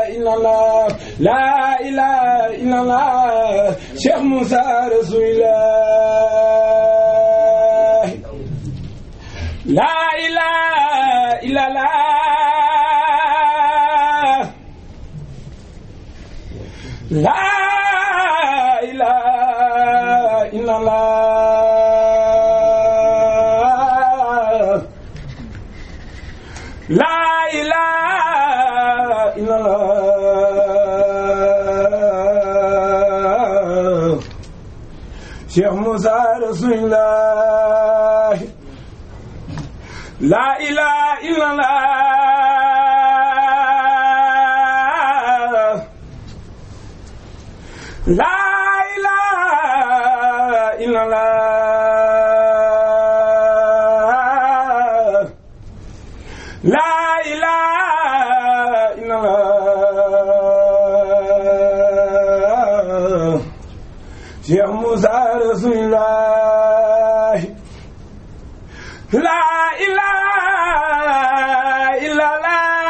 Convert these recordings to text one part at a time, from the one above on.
illallah la ilaha illallah Cheikh Moussa Rasulillah la ilaha illallah la ilaha illallah la ilaha illallah Cheikh Moussa Rasulillah la ilaha illallah la ilaha illallah la ilaha illallah Cheikh Moussa Rasulillah la ilaha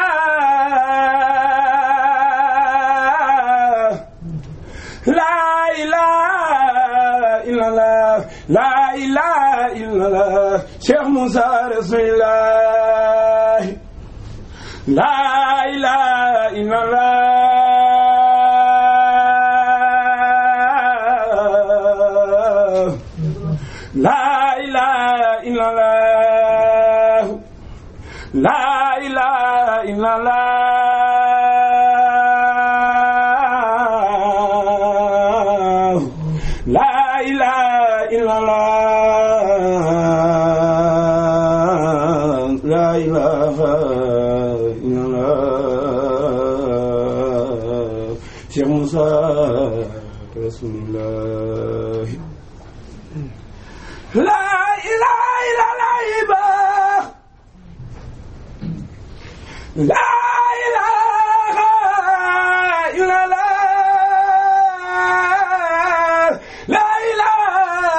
illallah la ilaha illallah la ilaha illallah Cheikh Moussa Rasulillah la ilaha illallah la ilaha illallah la ilaha illallah la ilaha illallah la ilaha illallah Cheikh Moussa Rasulullah la ilaha illallah la ilaha illallah la ilaha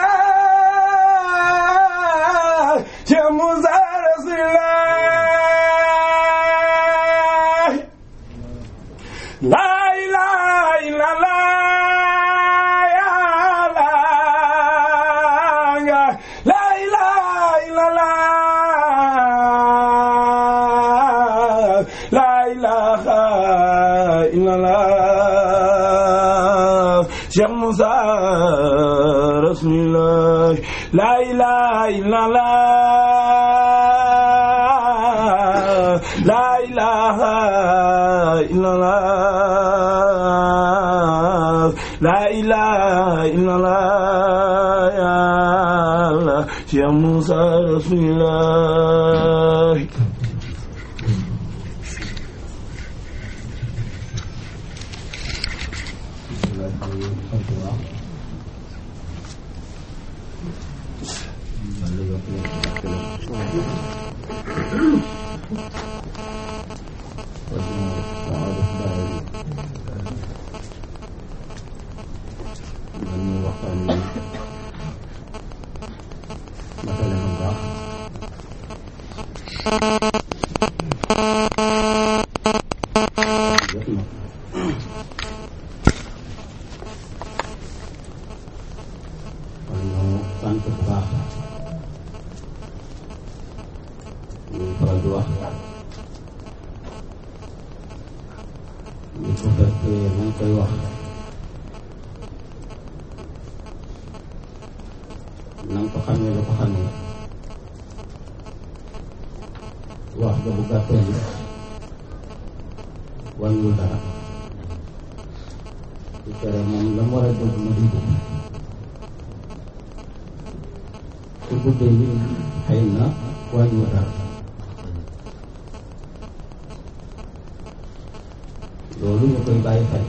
illallah Cheikh Moussa Rasulullah la ilaha illallah ya Allah la ilaha illallah la ilaha illallah Cheikh Moussa Rasulullah la ilaha illallah la ilaha illallah la ilaha illallah ya Allah Cheikh Moussa Rasulullah kon ñu sant bu baax ñu faral di wax ñu ko fekkee nañ koy wax na nga ko xamee la ko xamee wax ga bu gàttee ni wàññiwul dara su tere moom la mu war a dégg mu dégg su guddee yi xëy na wàññiwul dara loolu ñu koy bàyyi xel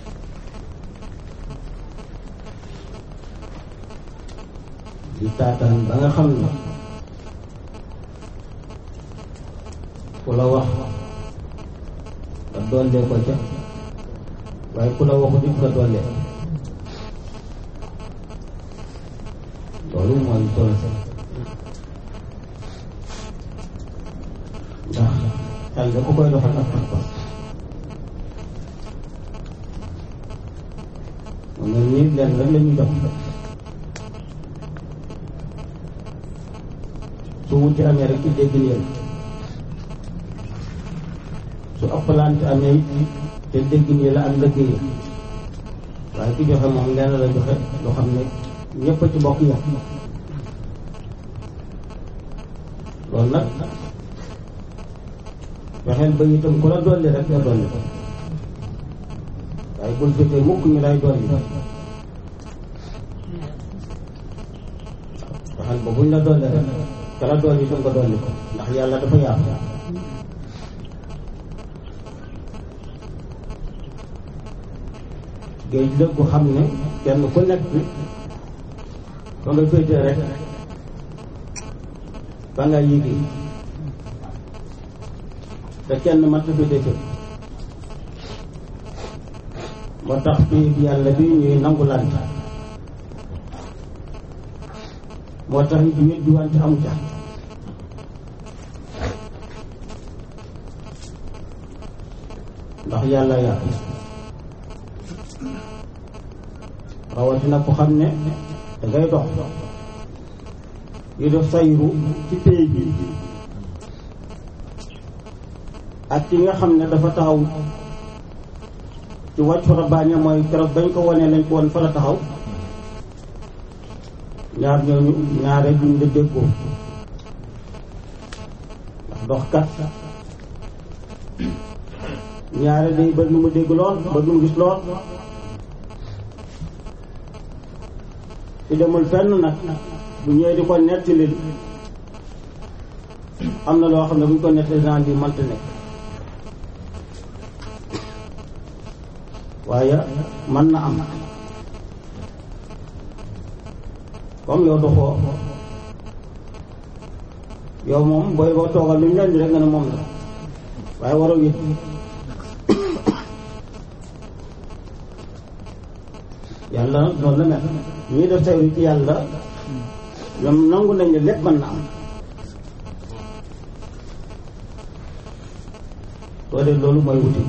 di taataan ba nga xam ne ku la wax nga dollee ko ca waaye ku la waxu dit nga dollee loolu mooy solo si ndax xel da ko koy doxal ak pas-pas mu ne nii leen rek la ñuy jox su wuti amee rek ci dégg leen su ëppalante amee it te dégg nii la ak liggéey waaye ki joxe moom lenn la joxe loo xam ne ñëpp a ci bokk yam loolu nag fexeel ba itam ku la dolli rek nga dolli ko waaye bul fekkee mukk ñu lay dolli fexeel ba buñ la dolli rek ka la dolli itam nga dolli ko ndax yàlla dafa yaatu géej la gu xam ne kenn ku nekk ba nga féetee rek ba nga yéegi te kenn mat na féetee fépp moo tax fii yàlla bi ñuy nangu lante moo tax it wét di wante amu ca ndax yàlla yàlla rawatina ko xam ne da ngay dox yu def sayru ci péey bi ak ki nga xam ne dafa taxaw ci wàccu rabbaane mooy keroog bañ ko wonee lañ ko won fa la taxaw ñaar ñooñu ñaare duñ la déggoo ndax dox kat ñaare day ba nu mu dégg lool ba nu mu gis lool ci demul fenn nag bu ñëwee di ko nettali am na loo xam ne bu ñu ko nettali genre bi mënta nekk waaye mën na am comme yow doxoo yow moom booy boo toogal lu ñu leen di rek nga ne moom la waaye waroo yëg yàlla noonu la mel ñii def sayru ci yàlla ñoom nangu nañ ne lépp mën na am soo dee loolu mooy wuti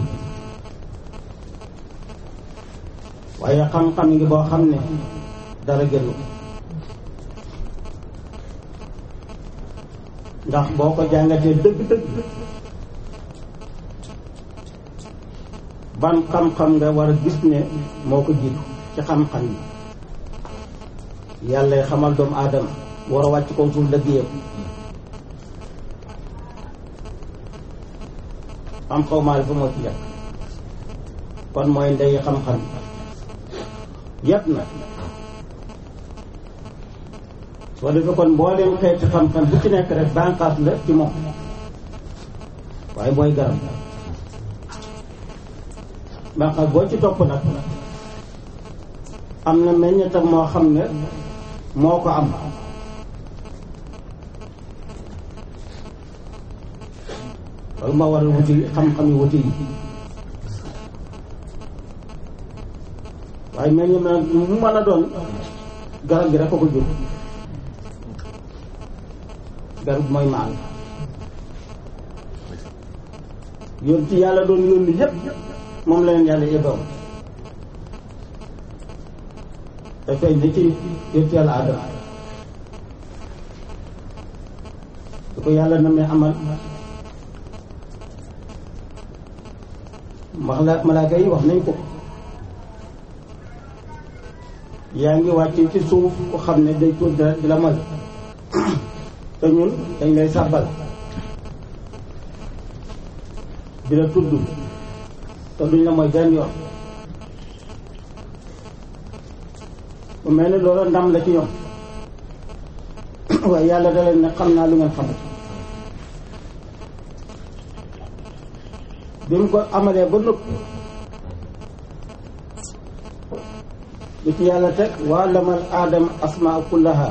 waaye xam-xam ngi boo xam ne dara génn ndax boo ko jàngatee dëgg-dëgg ban xam-xam nga war a gis ne moo ko jiitu ci xam-xam yi yàlla xamal doomu aadama war a wàcc ko suuf liggéeyam xam xaw maa fa moo ci nekk kon mooy ndey xam-xam yépp na soo defee kon mbooleem xeeti xam-xam bu ci nekk rek bànqaas la ci moom waaye mooy garab bànqaas boo ci topp nag am na meññetam moo xam ne moo ko am loolu moo waral wuti xam-xam yi wuti yi waaye meññeem nag mu mën a doon garab gi rek ko ko jur garab mooy maal yoon ci yàlla doon yónni yépp moom la leen yàlla yebbaw te feeñ na ci yonent yàlla Adama su ko yàlla na may amal mala malaaka yi wax nañ ko yaa ngi wàcc ci suuf ko xam ne day tuur dara di la moy te ñun dañ lay sàbbal di la tudd te duñ la mooy benn yoon bu mel ni loolu ndam la ci ñoom waaye yàlla da leen ne xam naa lu ngeen xamul bi mu ko amalee ba noppi li ci yàlla teg waa lamal aadama asmaa kullaha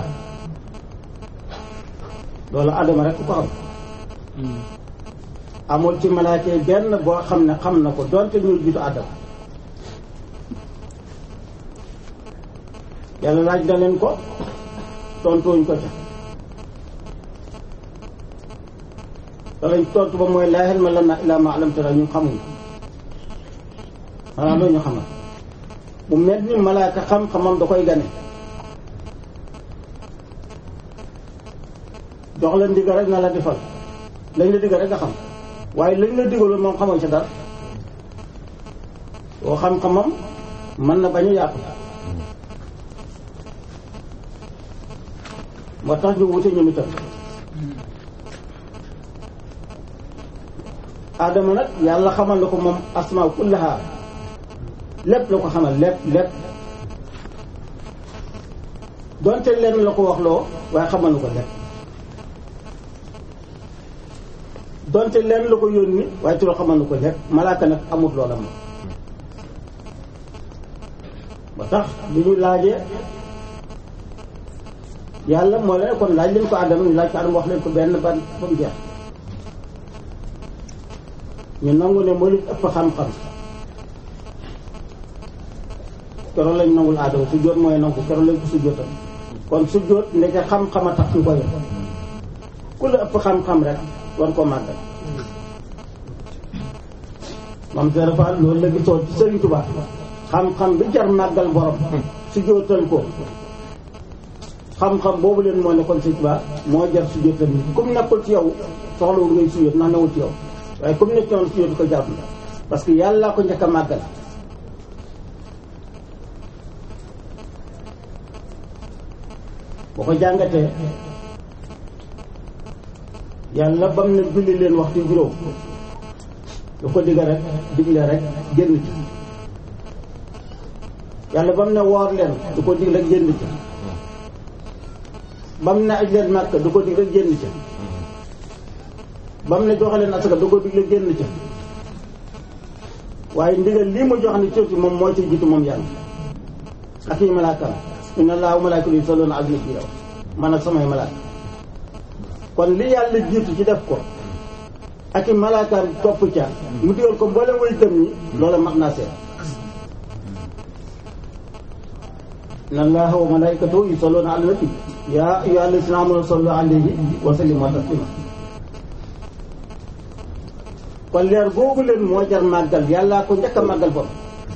loolu aadama rek ko am amul ci malaaka yi benn boo xam ne xam na ko donte ñu jiitu aadama yàlla laaj na leen ko tontuwuñ ko ca te lañ tontu ba mooy laa ilma lanaa illaa maa allamtanaa ñun xamuñ xanaa loolu ñu xamal mu mel ni malaaka xam-xamam da koy gane jox la ndigal rek na la defal lañ la digal rek nga xam waaye lañ la digaloon moom xamoon ci dara boo xam-xamam mën na bañ a yaatu moo tax ñu wute ñoom itam Adama nag yàlla xamal na ko moom asmaa kullaha lépp la ko xamal lépp lépp donte lenn la ko wax loo waaye xamal na ko lépp donte lenn la ko yónni waaye ci loo xamal na ko lépp malaaka nag amut loola moom ba tax bi ñu laajee yàlla moo leen kon laaj leen ko Adama ñu laaj ko Adama wax leen ko benn ban ba mu jeex ñu nangu ne moo leen ëpp xam-xam keroog lañ nangul Adama su jóot mooy nangu keroog lañ ko su jóotal kon su jóot ndeke xam-xam a tax ñu koy ku la ëpp xam-xam rek war koo màggal moom Serap Fall loolu la gisoon ci Serigne Touba xam-xam bi jar màggal borom su jóotal ko xam-xam boobu leen moo nekkoon Serigne Touba moo jar su jóotal ni comme nekkul ci yow soxlawul ngay suyóot ndax newul ci yow waaye comme nekk noonu suyóot ko jàpp parce que yàlla ko njëkk a màggal boo ko jàngatee yàlla bam na julli leen waxtu juróom lu ko digga rek digle rek génn ci yàlla bam ne woor leen du ko dig rek génn ci bam ne aj leen màkk du ko dig rek génn ci bam ne joxe leen asaka du ko dig rek génn ci waaye ndigal lii mu jox ni ci moom moo ci jiitu moom yàlla ak yi malaakam inna allaha wa malaikatahu yusalluna ala nabi man ak samay malaaka kon li yàlla jiitu ci def ko ak i malaakaam topp ca mu digal ko mboolem way gëm ñi loola mat naa seet inna allaha wa malaikatahu yusalluna ala nabi ya ayyuha allazina amanu sallu alayhi wa sallimu taslima kon leer googu leen moo jar màggal yàllaa ko njëkk a màggal bopp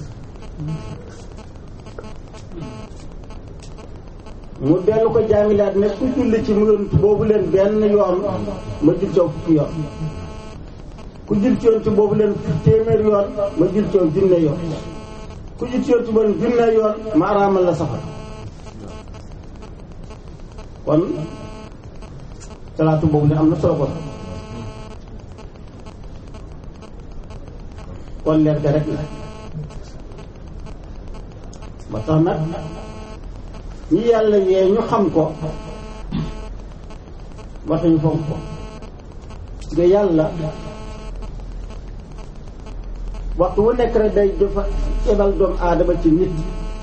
mu dellu ko jàngilaat ne ku julli ci mu yonent boobu leen benn yoon ma jul coow fukki yoon ku jul ci yonent boobu leen téeméer yoon ma jul coow junne yoon ku jul ci yonent boobu leen junne yoon ma araamal la safar kon salaatu boobu ne am na solo kon kon leer ga rek la ba tax nag ñi yàlla yee ñu xam ko waxuñu fonk ko nga yàlla waxtu wu nekk rek day dafa ebal doomu aadama ci nit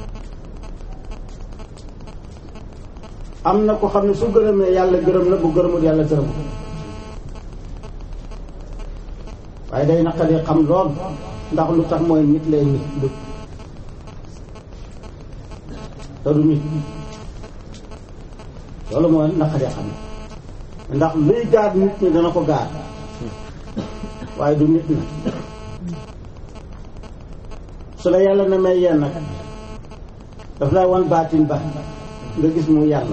am na ko xam ne su gërëmee yàlla gërëm la bu gërëmul yàlla gërëm waaye day naqadee xam lool ndax lu tax mooy nit lay nit du te du nit loolu mooy naqadee xam ndax luy gaar nit ñi dana ko gaar waaye du nit na su la yàlla na may yenn nag daf lay wan baatin ba nga gis mu yàlla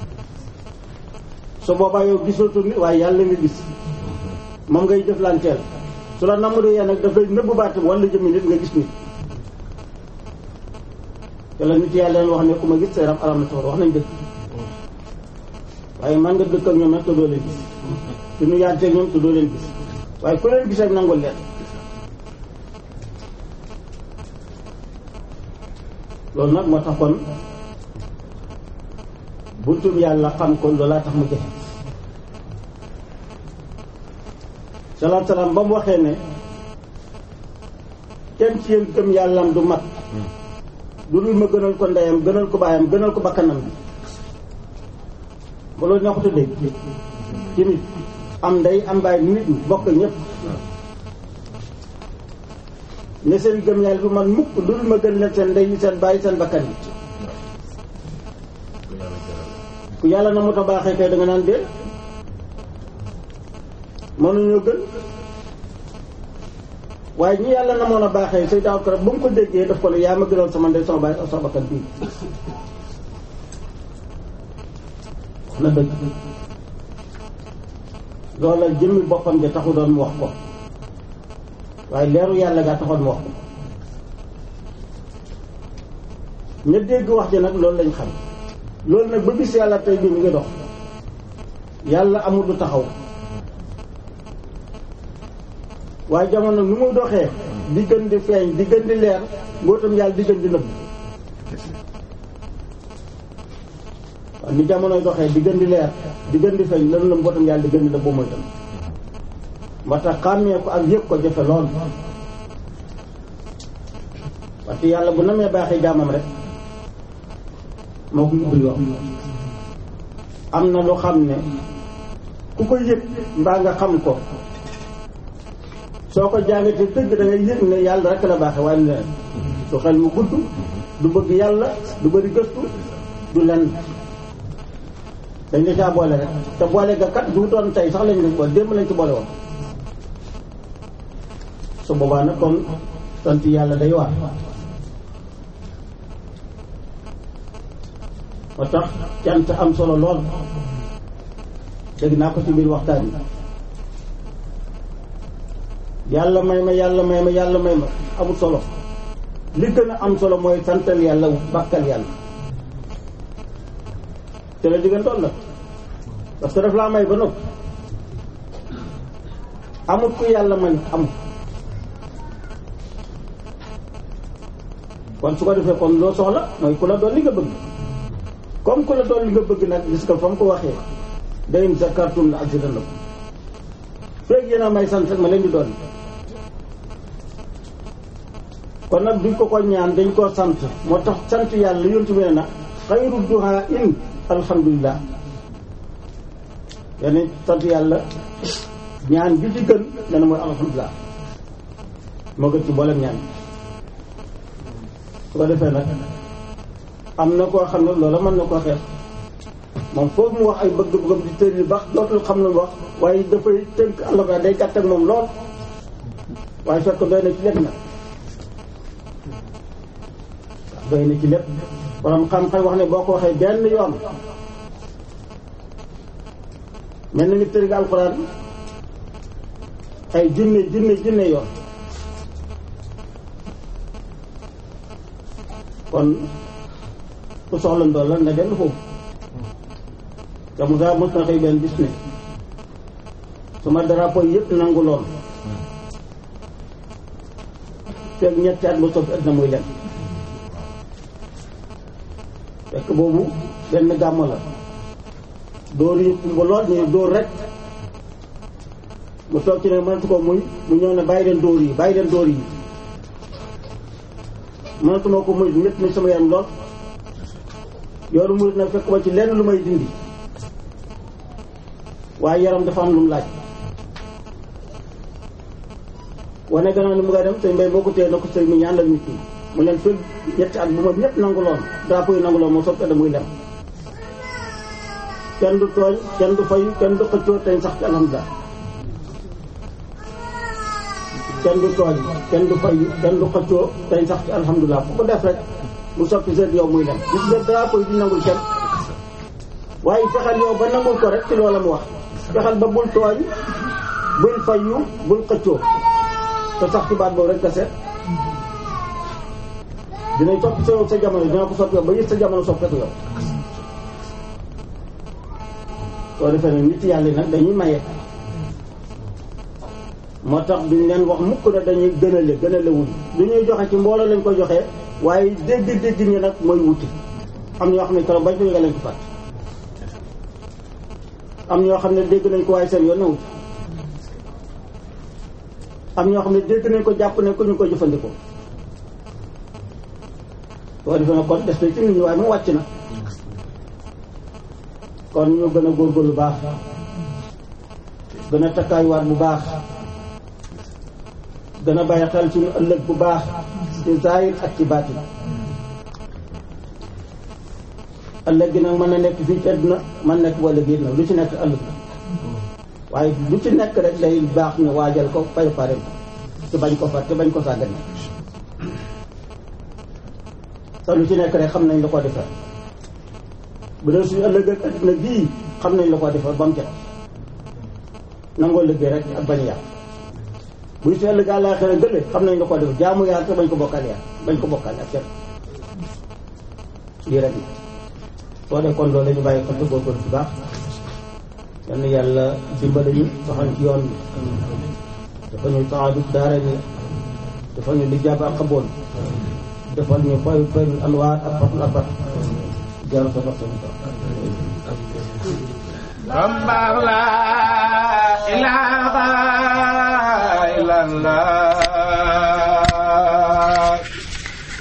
su boobaa yow gisootu nit waaye yàlla nga gis moom ngay jëflanteel su la namm yenn nag daf lay nëbbu baatin wala jëmmi nit nga gis nit te la nit yàlla leen wax ne ku ma gis sa yaram alam na sawar wax nañ dëgg waaye man nga dëkk ak ñoom nag te doo leen gis te nu yaanteeg ñoom te doo leen gis waaye ku leen gis rek nangul leen loolu nag moo tax kon buntum yàlla xam ko loolaa tax mu jafe salaam salaam ba mu waxee ne kenn ci yéen gëm yàllam du mat lu dul ma gënal ko ndeyam gënal ko baayam gënal ko bakkanam bi ba loolu neexut a dégg ci nit am ndey am baay nit ñi bokk ñëpp ne seen gëm yàlla du man mukk lu dul ma gën leen seen ndey yi seen baay seen bakkan yi ku yàlla na mu ta baaxee kay da nga naan dee mënuñoo gën waaye ñi yàlla na moon a baaxee say daaw ko rek ba mu ko déggee daf ko ne yaa ma gënal sama ndey sama baay ak sama bakkan bii wax na dëgg loola jëmmi boppam de taxu doon mu wax ko waaye leeru yàlla gaa taxoon mu wax ko ña dégg wax ji nag loolu lañ xam loolu nag ba bis yàlla tey bii mu ngi dox yàlla amul lu taxaw waaye jamono nu muy doxee di gën di feeñ di gën di leer mbootam yàlla di gën di nëbb waaw ni jamonoy doxee di gën di leer di gën di feeñ lan la mbootam yàlla di gën di nëbb mooy tam moo tax xàmmee ko ak yëg ko jafe lool parce que yàlla bu namee baaxee jaamam rek moo ko ubbil wax am na lu xam ne ku ko yëg mbaa nga xam ko soo ko jàngatee dëgg da ngay yëg ne yàlla rek la baaxee waaye lu leneen su xel mu gudd du bëgg yàlla du bëri gëstu du lenn dañ la caa boole rek te boole ga kat du doon tey sax lañ lañ boole démb lañ ci boole woon su boobaa nag kon sant yàlla day waar moo tax cant am solo lool dégg naa ko ci biir waxtaan yi yàlla may ma yàlla may ma yàlla may ma amul solo li gën a am solo mooy santal yàlla bàkkal yàlla te la diggan toll la parce que daf laa may ba noppi amul ku yàlla may amul kon su ko defee kon loo soxla mooy ku la doon li nga bëgg comme ku la doon li nga bëgg nag gis nga fa mu ko waxee dayin zakartum la azidannakum feeg yéen a may sant rek ma leen di doon kon nag duñ ko ko ñaan dañ koo sant moo tax sant yàlla yontu bi ne na xayru duha in alhamdulillah yani sant yàlla ñaan bi ci gën dana mooy alhamdulillah moo gën ci mboolem ñaan su ko defee nag am na koo xam ne loola mën na koo xeex moom foofu mu wax ay bëgg-bëggam di tër yi baax dootul xam lu mu wax waaye dafay tënk àllba day gàtt ak moom lool waaye fekk doy na ci lépp nag doy na ci lépp borom xam-xam wax ne boo ko waxee benn yoon mel na ngi tëri nga alxuraan ay junne junne junne yoon kon ku soxla ndool la na dellu foofu te mu gaa mos na xëy benn bis ne suma drapeau yëpp nangu lool fekk ñetti at ma soppi at na muy lem fekk boobu benn gàmm la dóor yi kumba lool ñu dóor rek mu toog ci ne mënatu ko muy mu ñëw ne bàyyi leen dóor yi bàyyi leen dóor yi mënatuma ko muy ñett mi sama yaram lool yoonu murid nag fekk ma ci lenn lu may dindi waaye yaram dafa am lu mu laaj wane gannaaw ni mu nga dem sëñ mbay boo ko téye na ko sëñ mi ñaanal nit ñi mu leen fël ñetti at bu ma ñëpp nangu loon drapeau yi nangu loon moo soppee da muy lem kenn du tooñ kenn du fayu kenn du xëccoo tey sax ci alhamdulilah kenn du tooñ kenn du fayu kenn du xëccoo tey sax ci alhamdulilah fu ko def rek mu soppi seen yow muy lem gis nga drapeau yi di nangul kenn waaye fexeel yow ba nangul ko rek ci loola mu wax fexeel ba bul tooñ bul fayu bul xëccoo te sax ci baat boobu rek nga seet dinañ soppi sa sa jamono dina ko soppi yow ba yëg sa jamono soppeeku yow soo defee nag nit yàlla nag dañuy maye moo tax duñ leen wax mukk na dañuy gënale gënale wuñ lu ñuy joxe ci mbooloo lañ koy joxee waaye dégg-dégg ñi nag mooy wuti am ñoo xam ne keroog bañ ko yëga lañ ko fàtt am ñoo xam ne dégg nañ ko waaye seen yoon na wuti am ñoo xam ne dégg nañ ko jàpp ne ko ñu ko jëfandikoo soo defee na kon des na ci nit ñi waaye mu wàcc na kon ñu gën a góorgóorlu baax gën a takkaayuwaat bu baax gën a bàyyi xel suñu ëllëg bu baax ci zaahir ak ci baatin ëllëg gi nag mën na nekk fii ci àdduna mën nekk wala géej nag lu ci nekk ëllëg la waaye lu ci nekk rek day baax ñu waajal ko préparé ko te bañ ko fat te bañ ko sàggane sax lu ci nekk rek xam nañ la ko defar bu dee suñu ëllëg ak adduna bii xam nañ la ko defar ba mu jot nangoo liggéey rek ak bañ yàq buy su ëllëg àllaaxira gële xam nañ la ko defar jaamu yàlla te bañ ko bokkal yàlla bañ ko bokkal ak kenn lii rek soo dee kon loolu la ñu bàyyi xel te góorgóorlu bu baax yal na yàlla dimbali ñu saxal ci yoon bi dafa ñu saadu daara ni dafa ñu li jàpp ak xaboon defal ñu fay fay anwaar ak fatul abat jaru sa dox sama Bambaax laa